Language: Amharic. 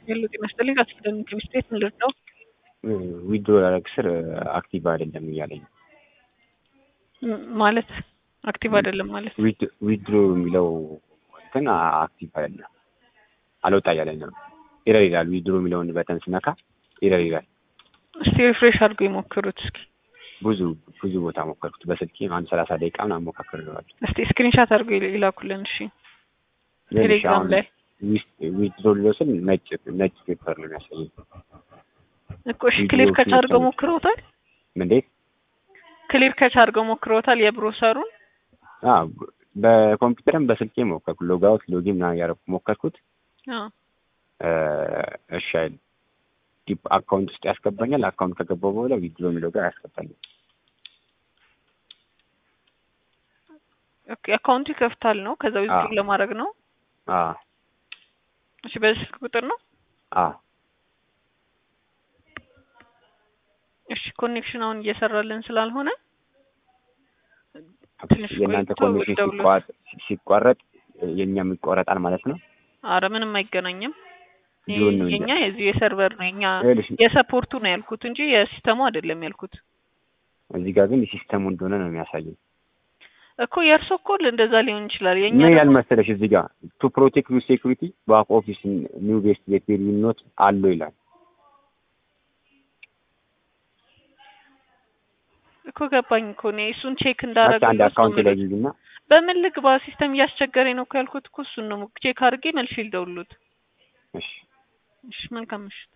ሄሎ ጤና ይስጥልኝ ከስደን ከሚስቴት ምንድን ነው ዊድሮ ላደርግ ስር አክቲቭ አይደለም እያለኝ ነው። ም- ማለት አክቲቭ አይደለም ማለት ዊድሮ የሚለው እንትን አክቲቭ አይደለም አልወጣ እያለኝ ነው። ኤረር ይላል። ዊድሮ የሚለውን በተን ስነካ ኤረር ይላል። እስቲ ሪፍሬሽ አድርገው የሞክሩት እስኪ ብዙ ብዙ ቦታ ሞከርኩት። በስልኬ አንድ ሰላሳ ደቂቃ ምናምን ሞካክሬዋለሁ። እስቲ ስክሪንሻት አድርገው ይል- ይላኩልን እሺ ቴሌግራም ላይ ዊድሮ ሊለው ስል ነጭ ነጭ ፔፐር ነው የሚያሳየኝ። እኮ እሺ ክሊር ከች አድርገው ሞክረውታል እንዴት? ክሊር ከች አድርገው ሞክረውታል የብሮሰሩን አዎ፣ በኮምፒውተርም በስልኬ ሞከርኩ። ሎጋውት ሎጊን ምናምን እያደረኩ ሞከርኩት። አዎ እሺ አይልም። ዲፕ አካውንት ውስጥ ያስገባኛል። አካውንት ከገባው በኋላ ዊድሮ የሚለው ጋር ያስገባኛል። ኦኬ አካውንቱ ይከፍታል ነው ከዛ ዊዝድሮ አዎ። ለማድረግ ነው አዎ እሺ በዚህ ስልክ ቁጥር ነው አዎ እሺ ኮኔክሽን አሁን እየሰራልን ስላልሆነ ትንሽ የእናንተ ቆይቶ ኮኔክሽን ደውሎ- ሲቋረጥ ሲቋረጥ የእኛም ይቋረጣል ማለት ነው። አረ ምንም አይገናኝም ጆን ነው እንጂ የኛ የዚህ የሰርቨር ነው የኛ ይኸውልሽ፣ የሰፖርቱ ነው ያልኩት እንጂ የሲስተሙ አይደለም ያልኩት እዚህ ጋር ግን የሲስተሙ እንደሆነ ነው የሚያሳየኝ። እኮ የእርሶ እኮ እንደዛ ሊሆን ይችላል የኛ ምን ደግሞ- ያልመሰለሽ እዚህ ጋር ቱ ፕሮቴክት ዩ ሴኩሪቲ ባክ ኦፊስ ኒው ቤስት ጌት ኖት አለው ይላል። እኮ ገባኝ እኮ እኔ እሱን ቼክ አንድ እንዳደረገ አካውንት ላይ ይዝና በምን ልግባ ሲስተም እያስቸገረኝ ነው እኮ ያልኩት እኮ እሱን ነው ቼክ አድርጌ መልሼ ልደውልዎት እሺ እሺ መልካም ምሽት